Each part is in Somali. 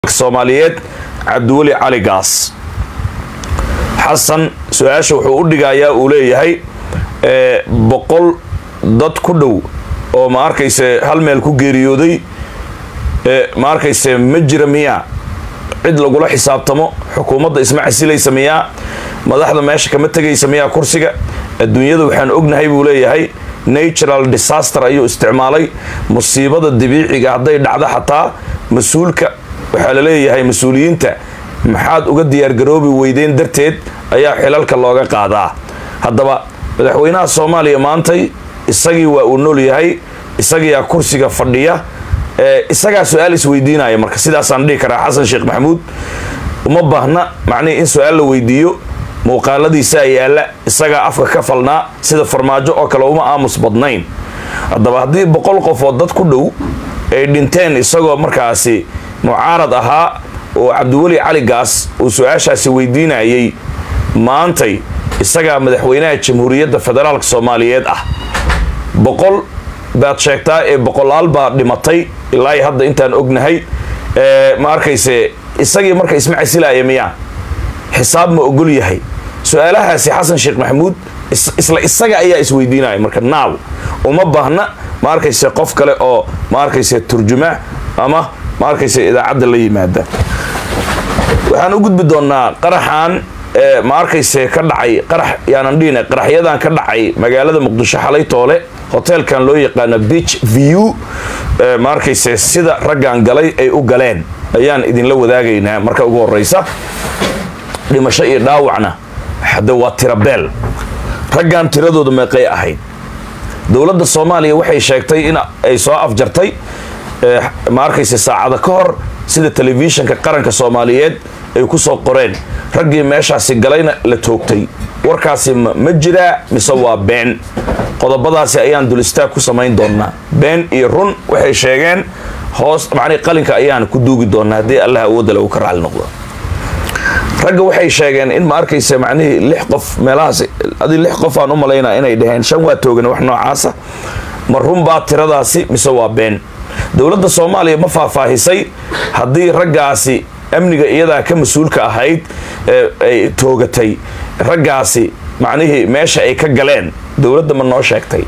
soomaaliyeed cabdiweli cali gaas xasan su-aasha wuxuu u dhigayaa uu leeyahay boqol dad ku dhow oo ma arkayse hal meel ku geeriyooday ma arkayse ma jira miyaa cid lagula xisaabtamo xukuumadda isma casilaysa miyaa madaxda meesha kama tegaysa miyaa kursiga adduunyada waxaan ognahay buu leeyahay natural disaster ayuu isticmaalay musiibada dabiiciga hadday dhacdo xataa mas-uulka waxaa la leeyahay mas-uuliyiinta maxaad uga diyaargaroobi weydeen darteed ayaa xilalka looga qaadaa haddaba madaxweynaha soomaaliya maantay isagii waa uu nool yahay isagiyaa kursiga fadhiya isagaa su-aal isweydiinaya marka sidaasaan dhihi karaa xasan sheekh maxamuud uma baahna macnihii in su-aal la weydiiyo muuqaaladiisaa yaalla isagaa afka ka falnaa sida farmaajo oo kale uma aamus badnayn haddaba haddii boqol qof oo dad ku dhow ay dhinteen isagoo markaasi mucaarad ahaa oo cabdiweli cali gaas uu su-aashaasi weydiinayay maantay isagaa madaxweynaha jamhuuriyadda federaalk soomaaliyeed ah boqol baad sheegtaa ee boqolaal baa dhimatay ilaa hadda intaan ognahay ma arkayse isagii marka isma casilaaya miyaa xisaab ma ogol yahay su-aalahaasi xasan sheekh maxamuud isla isaga ayaa isweydiinaya marka naaw uma baahna ma arkayse qof kale oo ma arkayse turjuma ama ma arkayse idaacadda la yimaada waxaan u gudbi doonnaa qaraxan ma arkayse ka dhacay qarax yaanan dhihina qaraxyadan ka dhacay magaalada muqdisho xalay toole hoteelkan loo yaqaano beach view ma arkayse sida raggan galay ay u galeen ayaan idinla wadaagaynaa marka ugu horeysa dhimasho iyo dhaawacna hadde waa tirabeel raggan tiradooda meeqay ahayd dowladda soomaaliya waxay sheegtay in ay soo afjartay ma arkayse saacada ka hor sida telefishinka qaranka soomaaliyeed ay ku soo qoreen raggii meeshaasi galayna la toogtay warkaasi ma jiraa mise waa been qodobadaasi ayaan dul istaag ku samayn doonnaa been iyo run waxay sheegeen hoos macnii qalinka ayaan ku duugi doonnaa haddii allah awoodda lagu ka raali noqdo ragga waxay sheegeen in ma arkaysa macnihii lix qof meelahaas adi lix qof aan u malaynaa inay dhaheen shan waa toogan wax noocaasa ma runbaa tiradaasi mise waa been dowladda soomaaliya ma faahfaahisay haddii raggaasi amniga iyadaa ka mas-uulka ahayd ay toogatay raggaasi macnihii meesha ay ka galeen dowladda ma noo sheegtay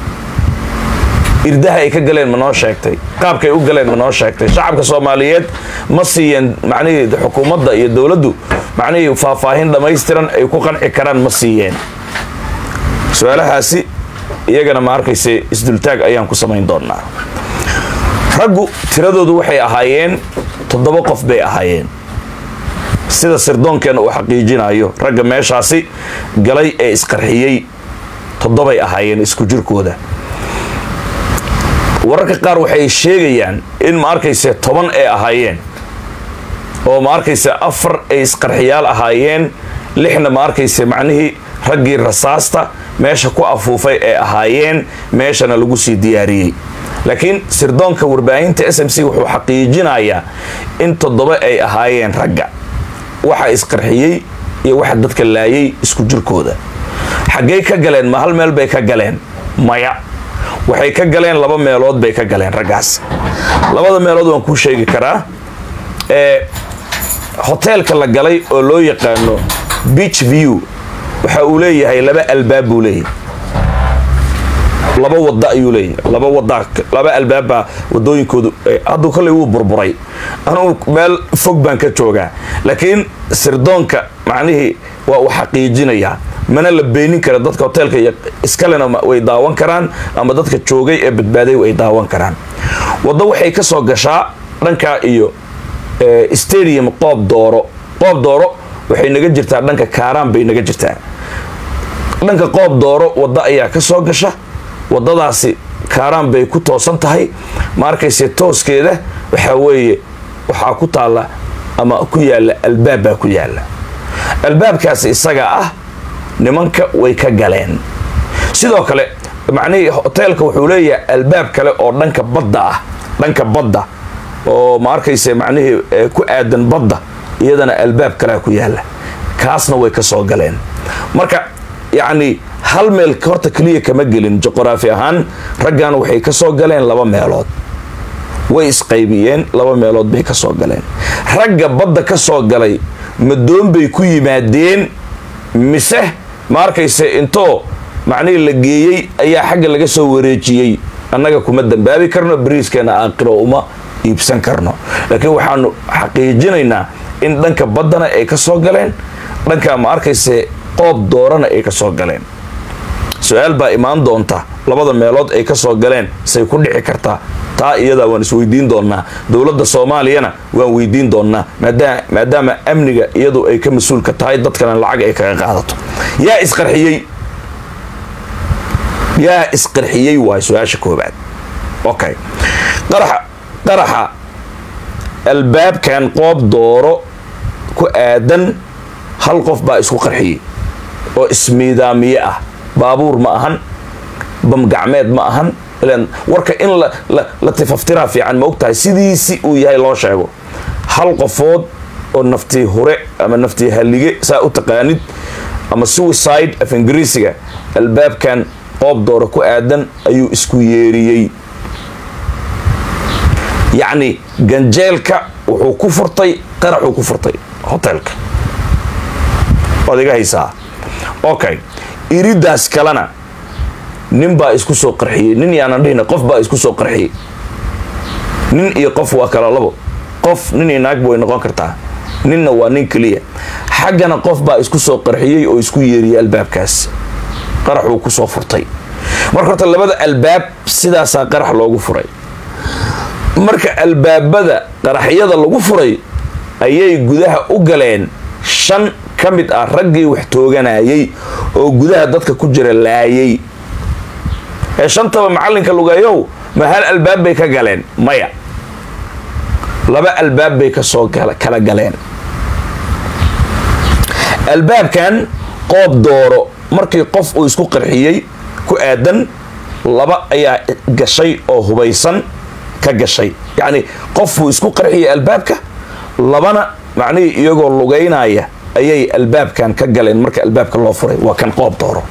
irdaha ay ka galeen ma noo sheegtay qaabkaay u galeen ma noo sheegtay shacabka soomaaliyeed ma siiyeen macnihii xukuumadda iyo dowladdu macnihii faahfaahin dhammaystiran ay ku qanci karaan ma siiyeen su-aalahaasi iyagana ma arkayse isdultaag ayaan ku samayn doonnaa raggu tiradoodu waxay ahaayeen toddoba qof bay ahaayeen sida sirdoonkeena uu xaqiijinayo ragga meeshaasi galay ee isqarxiyey toddobay ahaayeen isku jirkooda wararka qaar waxay sheegayaan in ma arkayse toban ay ahaayeen oo ma arkayse afar ay isqarxiyaal ahaayeen lixna ma arkayse macnihii raggii rasaasta meesha ku afuufay ay ahaayeen meeshana lagu sii diyaariyey laakiin sirdoonka warbaahinta s m c wuxuu xaqiijinayaa in toddoba ay ahaayeen ragga waxa isqarxiyey iyo waxa dadka laayay isku jirkooda xaggey ka galeen ma hal meel bay ka galeen maya waxay ka galeen laba meelood bay ka galeen raggaas labada meelood waan kuu sheegi karaa ee hoteelka la galay oo loo yaqaano beach view waxa uu leeyahay laba albaab buu leeyahay laba wada ayuu leeyahay laba wada laba albaabbaa wadooyinkoodu hadduu kolley wuu burburay anugu meel fog baan ka joogaa laakiin sirdoonka macnihii waa uu xaqiijinayaa mana la beenin kara dadka hoteelka iyo iskalena way daawan karaan ama dadka joogay ee badbaaday way daawan karaan waddo waxay ka soo gashaa dhankaa iyo stadium qoob dooro qoob dooro waxay naga jirtaa dhanka kaaraan bay naga jirtaa dhanka qoob dooro waddo ayaa ka soo gasha waddadaasi kaaraan bay ku toosan tahay ma arkayse tooskeeda waxaa weeye waxaa ku taalla ama ku yaalla albaab baa ku yaalla albaabkaasi isaga ah nimanka way ka galeen sidoo kale macnihii hoteelka wuxuu leeyahay albaab kale oo dhanka badda ah dhanka badda oo ma arkayse macnihii ku aadan badda iyadana albaab kalea ku yaalla kaasna way ka soo galeen marka yacni hal meel horta keliya kama gelin juqraafi ahaan raggan waxay ka soo galeen laba meelood way isqaybiyeen laba meelood bay ka soo galeen ragga badda ka soo galay madoon bay ku yimaadeen mise ma arkayse intoo macnihii la geeyey ayaa xagga laga soo wareejiyey annaga kuma dambaabi karno bariiskeena aaqiro uma iibsan karno laakiin waxaanu xaqiijinaynaa in dhanka baddana ay ka soo galeen dhanka ma arkayse qoob doorana ay ka soo galeen su-aal baa imaan doonta labada meelood ay ka soo galeen say ku dhici kartaa taa iyadaa waan isweydiin doonnaa dowladda soomaaliyana waan weydiin doonnaa maadaama amniga iyadu ay ka mas-uulka tahay dadkana lacag ay kaga qaadato yaa isqarxiyey yaa isqarxiyey waay su-aasha koobaad okay qaraxa qaraxa albaabkan qoob dooro ku aadan hal qof baa isku qarxiyey oo ismiidaamiye ah baabuur ma ahan bamgacmeed ma ahan ilan warka in la tifaftiraa fiican ma og tahay sidiisi uu yahay loo sheego hal qofood oo naftii hure ama naftii hallige saa u taqaanid ama suicide af ingiriisiga albaabkan qoob dooro ku aadan ayuu isku yeeriyey yacni ganjeelka wuxuu ku furtay qaraxuu ku furtay hoteelka waad iga haysaa okay iridaas kalena nin baa isku soo qarxiyey nin yaanan dhihina qof baa isku soo qarxiyey nin iyo qof waa kala labo qof nin iyo naagba way noqon kartaa ninna waa nin keliya xaggana qof baa isku soo qarxiyey oo isku yeeriyey albaabkaas qaraxuu ku soo furtay marka horta labada albaab sidaasaa qarax loogu furay marka albaabada qaraxyada lagu furay ayay gudaha u galeen shan ka mid ah raggii wax tooganayay oo gudaha dadka ku jira laayay ee shantaba macallinka lugeeyow ma hal albaab bay ka galeen maya laba albaab bay kasoo kala galeen albaabkan qoob dooro markii qof uu isku qarxiyey ku aadan laba ayaa gashay oo hubaysan ka gashay yacni qofuu isku qarxiyay albaabka labana macnihii iyagoo lugaynaya ayay albaabkan ka galeen marka albaabka loo furay waa kan qoob dooro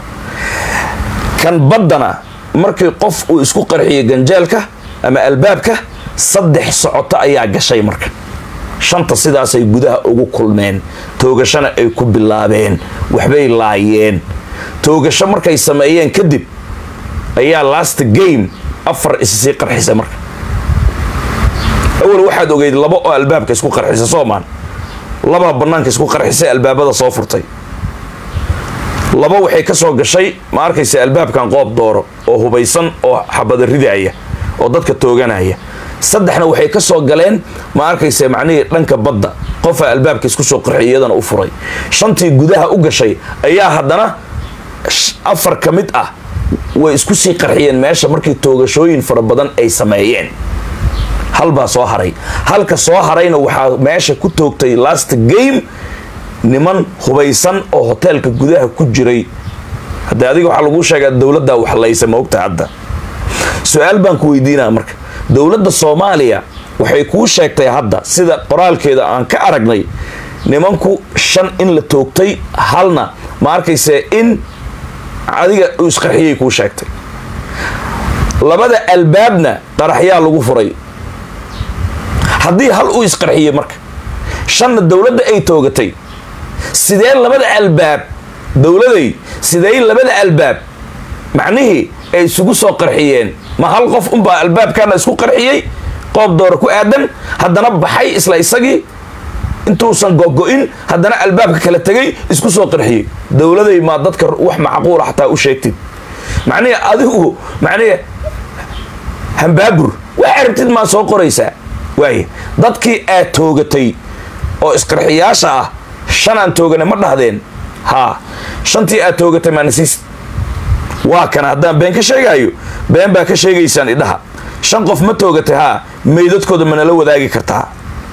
kan baddana markii qof uu isku qarxiyay ganjeelka ama albaabka saddex socoto ayaa gashay marka shanta sidaasay gudaha ugu kulmeen toogashana ay ku bilaabeen waxbay laayeen toogasho markay sameeyeen kadib ayaa last game afar issii qarxisa marka awal waxaad ogeyd laba oo albaabka isku qarxisa soomaan laba banaanka isku qarxisay albaabada soo furtay laba waxay ka soo gashay ma arkaysa albaabkan qoob dooro oo hubaysan oo xabada ridaaya oo dadka tooganaya saddexna waxay ka soo galeen ma arkaysa macnihii dhanka badda qofa albaabka isku soo qarxiy iyadana u furay shantii gudaha u gashay ayaa haddana afar ka mid ah way isku sii qarxiyeen meesha markii toogashooyin fara badan ay sameeyeen halbaa soo haray halka soo harayna waxaa meesha ku toogtay last game niman hubaysan oo hoteelka gudaha ku jiray hadde adiga waxaa laguu sheegaa dowladdaa waxlaysa maogta hadda su-aal baan ku weydiinaa marka dowladda soomaaliya waxay kuu sheegtay hadda sida qoraalkeeda aan ka aragnay nimanku shan in la toogtay halna ma arkayse in adiga uu isqarxiyay kuu sheegtay labada albaabna qaraxyaa lagu furay haddii hal uu isqarxiyey marka shanna dowladda ay toogatay sidee labada albaab dowladay sidee labada albaab macnihii ay isugu soo qarxiyeen ma hal qof unbaa albaabkana isku qarxiyey qoob doora ku aadan haddana baxay isla isagii intuusan gogo-in haddana albaabka kala tegay isku soo qarxiyey dowladay maa dadka wax macquula xataa u sheegtid macnihi adigu macnihi hambaabur wax aragtid maa soo qoraysaa waaya dadkii aad toogatay oo isqarxiyaasha ah shan aan toogana ma dhahdeen haa shantii aad toogatay maanasiis waa kana haddaan been ka sheegaayo been baa ka sheegaysaan idhaha shan qof ma toogatay haa meydadkooda manala wadaagi kartaa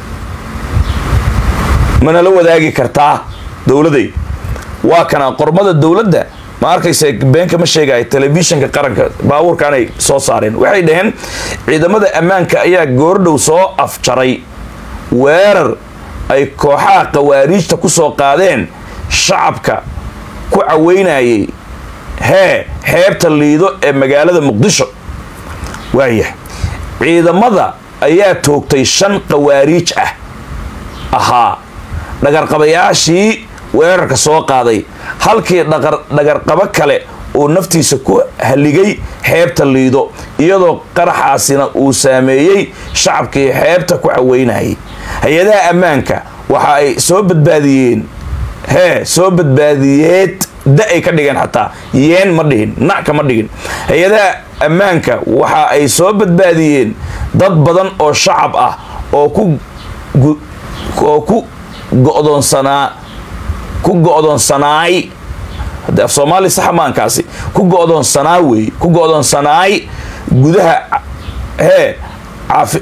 manala wadaagi kartaa dowladay waa kana qormada dowladda ma arkaysa beenka ma sheegaayo telefishinka qaranka baabuurkaanay soo saareen waxay dhaheen ciidamada ammaanka ayaa goordhow soo afjaray weerar ay kooxaha khawaariijta ku soo qaadeen shacabka ku caweynayay hee xeebta liido ee magaalada muqdisho waaya ciidamada ayaa toogtay shan qawaariij ah ahaa dhagarqabayaashii weerarka soo qaaday halkii dhagarqabo kale uu naftiisa ku haligay xeebta liido iyadoo qaraxaasina uu saameeyey shacabkii xeebta ku caweynayay hay-adaha ammaanka waxa ay soo badbaadiyeen hee soo badbaadiyeed da ay ka dhigeen xataa yeen ma dhihin nacka ma dhigin hay-adaha ammaanka waxa ay soo badbaadiyeen dad badan oo shacab ah oo ku oo ku go'doonsanaa ku go'doonsanaay hadde af soomaali saxa maankaasi ku go'doonsanaa weeye ku go'doonsanaay gudaha hee caafi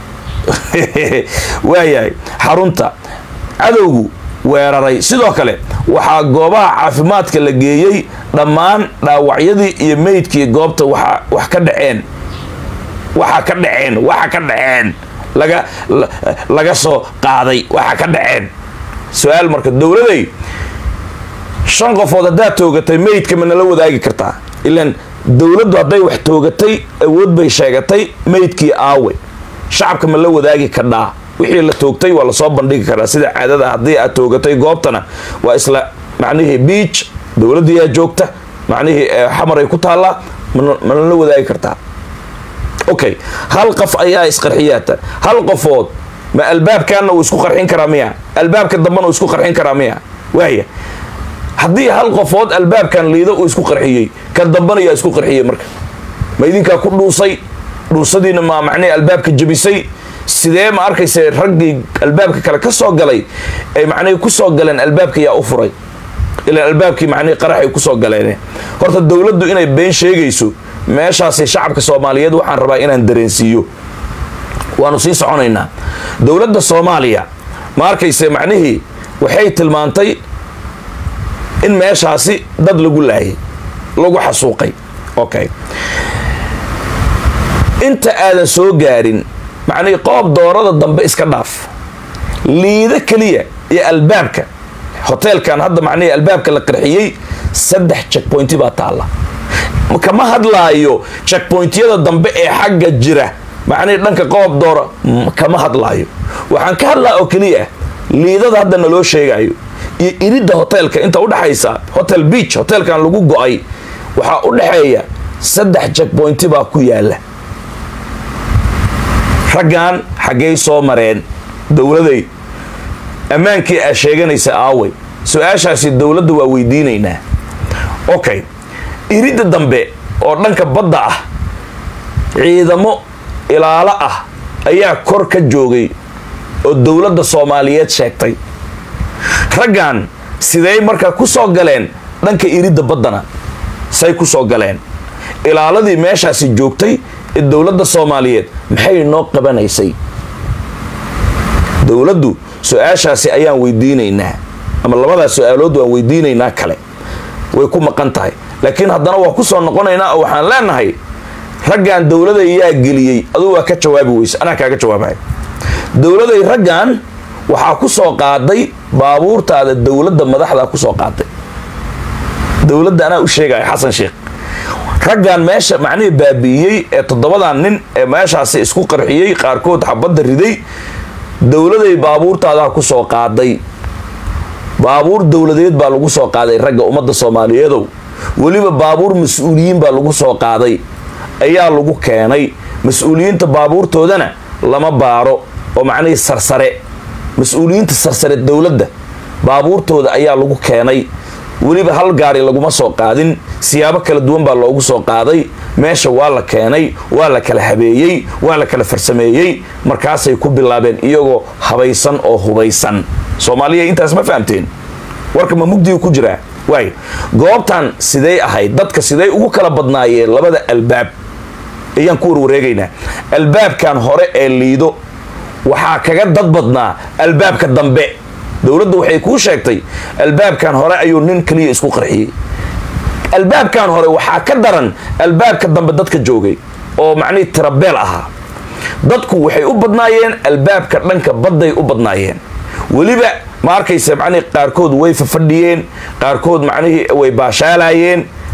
waayahay xarunta cadowgu weeraray sidoo kale waxaa goobaha caafimaadka la geeyey dhammaan dhaawacyadii iyo meydkii goobta waa wax ka dhaceen waxa ka dhaceen waxa ka dhaceen laga laga soo qaaday waxa ka dhaceen su-aal marka dowladay shan qofood haddaad toogatay meydka ma nala wadaagi kartaa ilaan dowladdu hadday wax toogatay awood bay sheegatay meydkii aawe shacabka ma la wadaagi kadhaa wixii la toogtay waa lasoo bandhigi karaa sida caadada haddii aad toogatay goobtana waa isla macnihii biij dowladdiyaa joogta macnihii xamaray ku taallaa mana la wadaagi kartaa okay hal qof ayaa isqarxiyaata hal qofood ma albaabkaana uu isku qarxin karaa miya albaabka dambena uu isku qarxin karaa miya waaya haddii hal qofood albaabkan liido uu isku qarxiyey ka dambana yaa isku qarxiyey marka ma idinkaa ku dhuusay dhuusadiina ma macnihii albaabka jabisay sidee ma arkaysa raggii albaabka kale ka soo galay ay macnihii kusoo galeen albaabka yaa u furay ilaan albaabkii macnihii qaraxay kusoo galeen horta dowladdu inay been sheegayso meeshaasi shacabka soomaaliyeed waxaan rabaa inaan dareensiiyo waanu sii soconaynaa dowladda soomaaliya ma arkayse macnihii waxay tilmaantay in meeshaasi dad lagu laayay lagu xasuuqay okay inta aadan soo gaarin macnihii qoob doorada dambe iska dhaaf liido keliya iyo albaabka hoteelkan hadda macnihii albaabka la qarxiyey saddex checkpointi baa taalla kama hadlaayo checkpointyada dambe ee xagga jira macnihii dhanka qoob doora kama hadlaayo waxaan ka hadlaa oo keliya liidada hadda naloo sheegayo iyo iridda hoteelka inta udhexaysa hotel beach hoteelkan lagu go-ay waxaa u dhexeeya saddex checkpointi baa ku yaala raggan xaggay soo mareen dowladay ammaankii aad sheeganaysa aawey su-aashaasi dowladda waa weydiinaynaa okay iridda dambe oo dhanka badda ah ciidamo ilaalo ah ayaa kor ka joogay oo dowladda soomaaliyeed sheegtay raggan siday markaa ku soo galeen dhanka iridda baddana say ku soo galeen ilaaladii meeshaasi joogtay ee dowladda soomaaliyeed maxay noo qabanaysay dowladdu su-aashaasi ayaan weydiinaynaa ama labadaas su-aalood waan weydiinaynaa kale way ku maqan tahay laakiin haddana waa ku soo noqonaynaa oo waxaan leenahay raggan dowladay yaa geliyey aduu waa ka jawaabi weyse anaa kaaga jawaabaya dowladay raggan waxaa ku soo qaaday baabuurtaada dowladda madaxdaa ku soo qaaday dowladda anaa u sheegaya xasan sheekh raggan meesha macnihii baabi'iyey ee toddobadan nin ee meeshaasi isku qarxiyey qaarkood xabadda riday dowladay baabuurtaadaa ku soo qaaday baabuur dowladeed baa lagu soo qaaday ragga ummadda soomaaliyeedow weliba baabuur mas-uuliyiin baa lagu soo qaaday ayaa lagu keenay mas-uuliyiinta baabuurtoodana lama baaro oo macnihii sarsare mas-uuliyiinta sarsare dowladda baabuurtooda ayaa lagu keenay weliba hal gaari laguma soo qaadin siyaabo kala duwan baa loogu soo qaaday meesha waa la keenay waa la kala habeeyey waa la kala farsameeyey markaasay ku bilaabeen iyagoo habaysan oo hubaysan soomaaliya intaas ma fahamteen warka ma mugdiga ku jiraa waay goobtan sidey ahayd dadka siday ugu kala badnaayeen labada albaab ayaan ku warwareegaynaa albaabkan hore ee liido waxaa kaga dad badnaa albaabka dambe dowladda waxay kuu sheegtay albaabkan hore ayuu nin keliya isku qarxiyey albaabkan hore waxaa ka daran albaabka dambe dadka joogay oo macnihii tirabeel ahaa dadku waxay u badnaayeen albaabka dhanka badday u badnaayeen weliba ma arkaysa macnihii qaarkood way fafadhiyeen qaarkood macnihii way baashaalayeen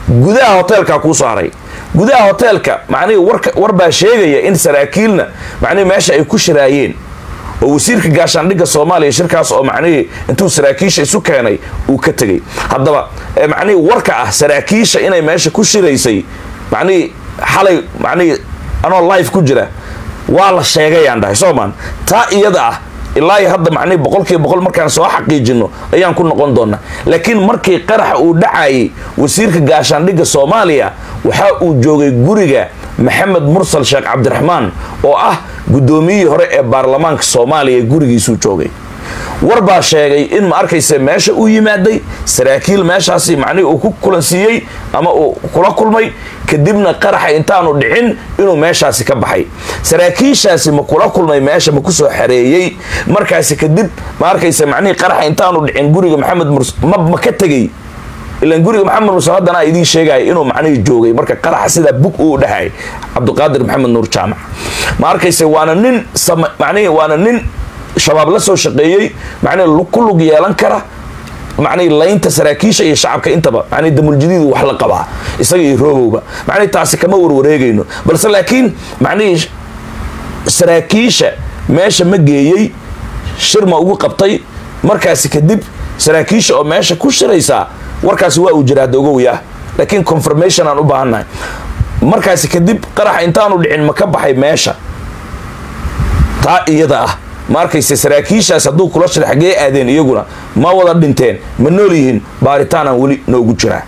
gudaha hoteelkaa kuu saaray gudaha hoteelka macnihii warka war baa sheegaya in saraakiilna macnihi meesha ay ku shiraayeen oo wasiirka gaashaandhigga soomaaliya shirkaas oo macnihii intuu saraakiisha isu keenay uu ka tegey haddaba macnihii warka ah saraakiisha inay meesha ku shiraysay macnihii xalay macnihii anoo life ku jira waa la sheegayaan dhahay soomaan taa iyada ah ilaa hadda macnihi boqolkiiba boqol markaan soo xaqiijino ayaan ku noqon doonaa laakiin markii qaraxa uu dhacayay wasiirka gaashaandhigga soomaaliya waxa uu joogay guriga maxamed mursal sheekh cabdiraxmaan oo ah guddoomiyihii hore ee baarlamaanka soomaaliya gurigiisuu joogay war baa sheegay in ma arkaysa meesha uu yimaaday saraakiil meeshaasi macnihii uu ku kulansiiyey ama uu kula kulmay kadibna qaraxa intaanu dhicin inuu meeshaasi ka baxay saraakiishaasi ma kula kulmay meesha ma kusoo xareeyey markaasi kadib ma arkaysa macnihii qaraxa intaanu dhicin guriga maxamed murs ma ma ka tegey ilan guriga maxamed mursal haddana idiin sheegaya inuu macnihii joogay marka qaraxa sidaa bug uu dhahay cabdiqaadir maxamed nuur jaamac ma arkaysa waana nin macnihii waana nin shabaab la soo shaqeeyey macnihii ku lug yeelan kara macnihii laynta saraakiisha iyo shacabka intaba macnihii damuljadiidu wax la qabaa isaga iyo roogowba macnihii taasi kama warwareegayno balse laakiin macnihii saraakiisha meesha ma geeyey shir ma ugu qabtay markaasi kadib saraakiisha oo meesha ku shiraysaa warkaasi waa uu jira hadda ogowyah laakiin confirmation aan u baahannahay markaasi kadib qaraxa intaanu dhicin ma ka baxay meesha taa iyada ah ma arkayse saraakiishaas hadduu kula shir xaggee aadeen iyaguna ma wada dhinteen ma nool yihiin baaritaanaan weli noogu jiraa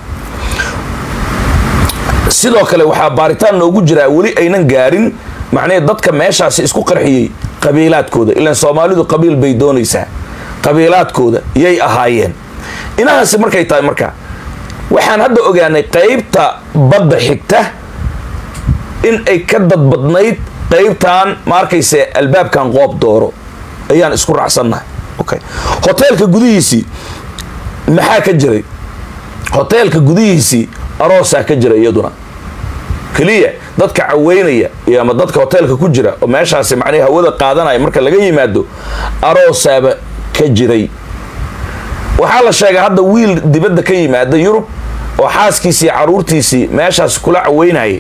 sidoo kale waxaa baaritaan noogu jiraa weli aynan gaarin macnihii dadka meeshaasi isku qarxiyey qabiilaadkooda ilaan soomaalidu qabiil bay doonaysaa qabiilaadkooda yay ahaayeen inahaasi markay tahay marka waxaan hadda ogaanay qaybta badda xigta in ay ka dadbadnayd qaybtan ma arkayse albaabkan qoob dooro ayaan isku raacsannahay okay hoteelka gudihiisii maxaa ka jiray hoteelka gudihiisii aroosaa ka jira iyaduna keliya dadka caweynaya iyo ama dadka hoteelka ku jira oo meeshaasi macnihi hawada qaadanaya marka laga yimaado aroosaaba ka jiray waxaa la sheegaa hadda wiil dibadda ka yimaada yurub oo xaaskiisii caruurtiisii meeshaas kula caweynayay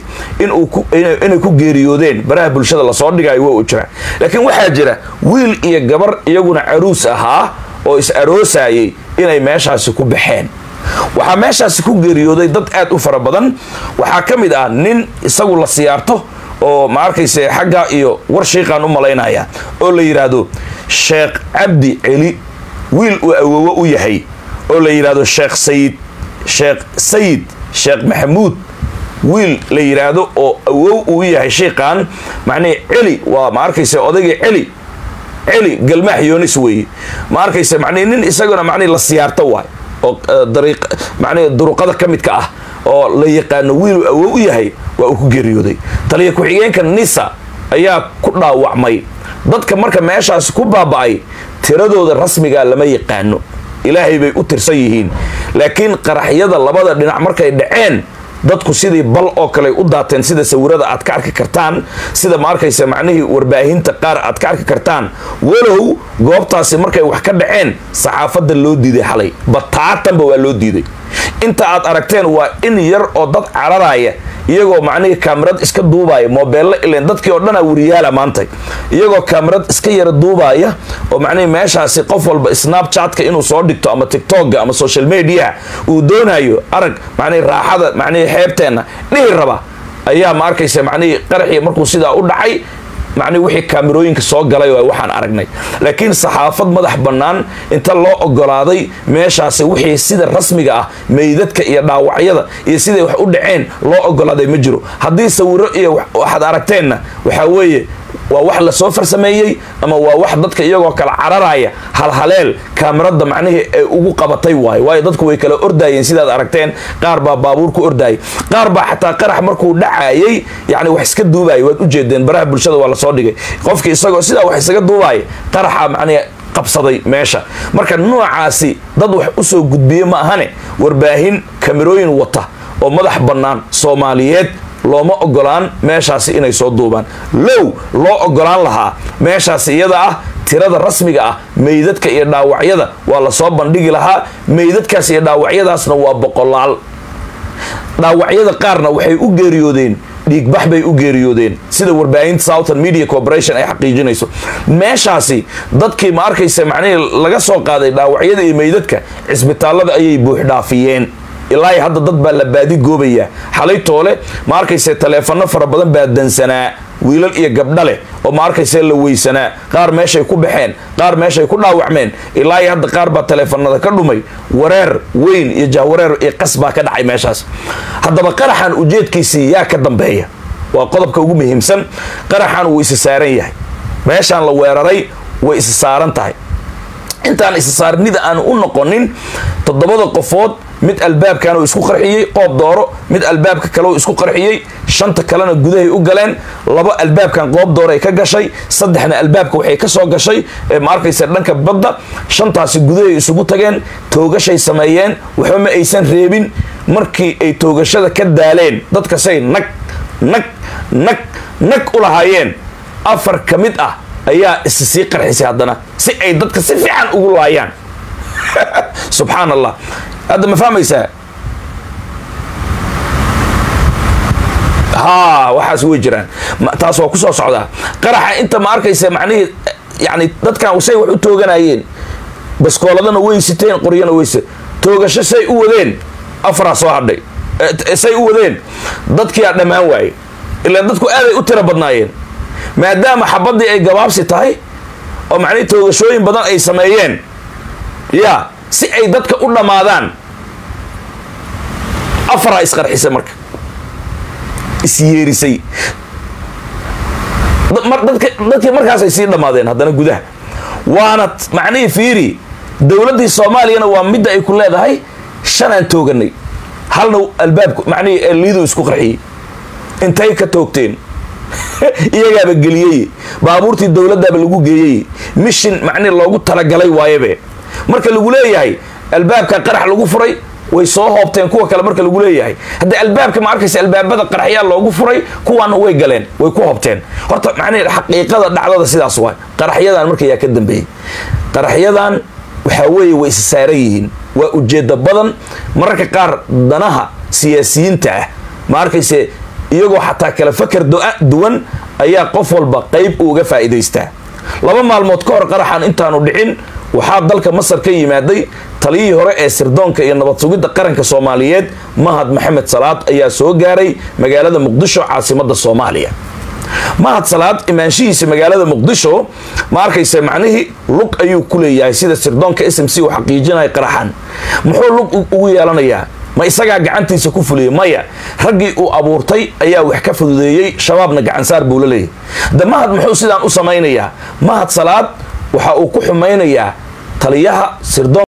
inay ku geeriyoodeen baraha bulshada lasoo dhigayo waa u jira laakiin waxaa jira wiil iyo gabar iyaguna caruus ahaa oo is aroosayay inay meeshaasi ku baxeen waxaa meeshaasi ku geeriyooday dad aad u fara badan waxaa ka mid ah nin isagu la siyaarto oo ma arkayse xagga iyo war shiiqaan u malaynaya oo la yidhaahdo sheekh cabdi celi wiil uu awoowo u yahay oo la yidhaahdo sheekh sayid sheekh sayid sheekh maxamuud wiil la yidhaahdo oo awow uu yahay shiiqan macnihii celi waa ma arkayse odayga celi celi galmaax yoonis weeye ma arkayse macnihi nin isaguna macnihi la siyaarto waay oo dariiq macnihi duruqada ka midka ah oo la yaqaano wiiluu awow u yahay waa uu ku geeriyooday taliya ku-xigeenka nisa ayaa ku dhaawacmay dadka marka meeshaasi ku baaba'ay tiradooda rasmigaa lama yaqaano ilaahay bay u tirsan yihiin laakiin qaraxyada labada dhinac markay dhaceen dadku sidii bal oo kale u daateen sida sawirada aad ka arki kartaan sida ma arkaysa macnihii warbaahinta qaar aad ka arki kartaan walow goobtaasi markay wax ka dhaceen saxaafadda loo diiday xalay bataatanba waa loo diiday inta aad aragteen waa in yar oo dad cararaya iyagoo macnihii kaamirad iska duubaya moobeello ileen dadkii oo dhanaa wariyaala maantay iyagoo kaamirad iska yara duubaya oo macnihii meeshaasi qof walba snapchatka inuu soo dhigto ama tictokga ama social mediaha uu doonayo arag macnihii raaxada macnihii xeebteenna dhihi raba ayaa ma arkaysa macnihii qaraxii markuu sidaa u dhacay macnihi wixii kaamirooyinka soo galay waa waxaan aragnay laakiin saxaafad madax bannaan inta loo ogolaaday meeshaasi wixii sida rasmiga ah meydadka iyo dhaawacyada iyo siday wax u dhaceen loo ogolaaday ma jiro haddii sawiro iyo waxaad aragteenna waxaa weeye waa wax lasoo farsameeyey ama waa wax dadka iyagoo kala cararaya halhaleel kaamirada macnihii ay ugu qabatay waayo waayo dadku way kala ordayeen sidaad aragteen qaar baa baabuur ku ordayay qaar baa xataa qarax markuu dhacayay yani wax iska duubaya waad ujeedeen baraha bulshada waa lasoo dhigay qofkii isagoo sidaa wax isaga duubaya qaraxa macnihi qabsaday meesha marka noocaasi dad wax usoo gudbiye ma ahane warbaahin kamirooyin wata oo madax bannaan soomaaliyeed looma ogolaan meeshaasi inay soo duubaan low loo ogolaan lahaa meeshaasi iyada ah tirada rasmiga ah meydadka iyo dhaawacyada waa lasoo bandhigi lahaa meydadkaas iyo dhaawacyadaasna waa boqolaal dhaawacyada qaarna waxay u geeriyoodeen dhiigbax bay u geeriyoodeen sida warbaahinta southern media corporation ay xaqiijinayso meeshaasi dadkii ma arkaysa macnihii laga soo qaaday dhaawacyada iyo meydadka cisbitaallada ayay buuxdhaafiyeen ilaa hadda dad baa la baadi goobaya xalay toole ma arkayse taleefano fara badan baa dansanaa wiilal iyo gabdha leh oo ma arkayse la weysanaa qaar meeshay ku baxeen qaar meeshay ku dhaawacmeen ilaa hadda qaar baa taleefanada ka dhumay wareer weyn iyo jahwareer iyo qas baa ka dhacay meeshaas haddaba qaraxan ujeedkiisii yaa ka dambeeya waa qodobka ugu muhiimsan qaraxan wuu isa saaran yahay meeshaan la weeraray way isa saaran tahay intaan isa saarnida aan u noqonin toddobada qofood mid albaabkan uu isku qarxiyey qoob dooro mid albaabka kale uu isku qarxiyey shanta kalena gudahay u galeen laba albaabkan qoob dooray ka gashay saddexna albaabka waxay ka soo gashay ma arkaysa dhanka badda shantaasi gudahay isugu tageen toogashay sameeyeen waxba ma aysan reebin markii ay toogashada ka daaleen dadkasay nag nag nag nag u lahaayeen afar ka mid ah ayaa isi sii qarxisay haddana si ay dadka si fiican ugu laayaan subxaan allah hadda ma fahmaysaa ha waxaas way jiraan taas waa kusoo socdaa qaraxa inta ma arkaysa macnihii yani dadkan say wax u tooganayeen baskooladana way siteen qoryana wayse toogasho say u wadeen afaraa soo hadhay say u wadeen dadkiyaa dhammaan waaye ilaan dadku aaday u tiro badnaayeen maadaama xabaddii ay gabaabsi tahay oo macnihii toogashooyin badan ay sameeyeen ya si ay dadka u dhammaadaan afaraa isqarxisay marka isyeerisay dadkii markaasay sii dhammaadeen haddana gudaha waana macnihii fiiri dowladdii soomaaliyana waa midda ay ku leedahay shanaan tooganay halna albaabku macnihii liidu isku qarxiyey intay ka toogteen iyagaaba geliyey baabuurtii dowladdaaba lagu geeyey mishin macnihi loogu talagalay waayabe marka lagu leeyahay albaabka qarax lagu furay way soo hoobteen kuwa kale marka lagu leeyahay haddii albaabka ma arkaysa albaabada qaraxyaa loogu furay kuwaana way galeen way ku hoobteen horta macnihi xaqiiqada dhacdada sidaas waay qaraxyadan marka yaa ka dambeeyey qaraxyadan waxaa weeye way isa saaran yihiin waa ujeedda badan mararka qaar danaha siyaasiyiinta ah ma arkayse iyagoo xataa kala fakar duwan ayaa qof walba qayb uga faa'iidaystaa laba maalmood ka hor qaraxan intaanu dhicin waxaa dalka masar ka yimaaday taliyihii hore ee sirdoonka iyo nabad sugidda qaranka soomaaliyeed mahad maxamed salaad ayaa soo gaaray magaalada muqdisho caasimadda soomaaliya mahad salaad imaanshihiisa magaalada muqdisho ma arkaysa macnihii lug ayuu ku leeyahay sida sirdoonka s m c uu xaqiijinaya qaraxan muxuu lug ugu yeelanayaa ma isagaa gacantiisa ku fuliyey maya raggii uu abuurtay ayaa wax ka fududeeyey shabaabna gacansaar buu la leeyahy de mahad muxuu sidaan u samaynayaa mahad salaad waxa uu ku xumaynayaa taliyaha sirdoon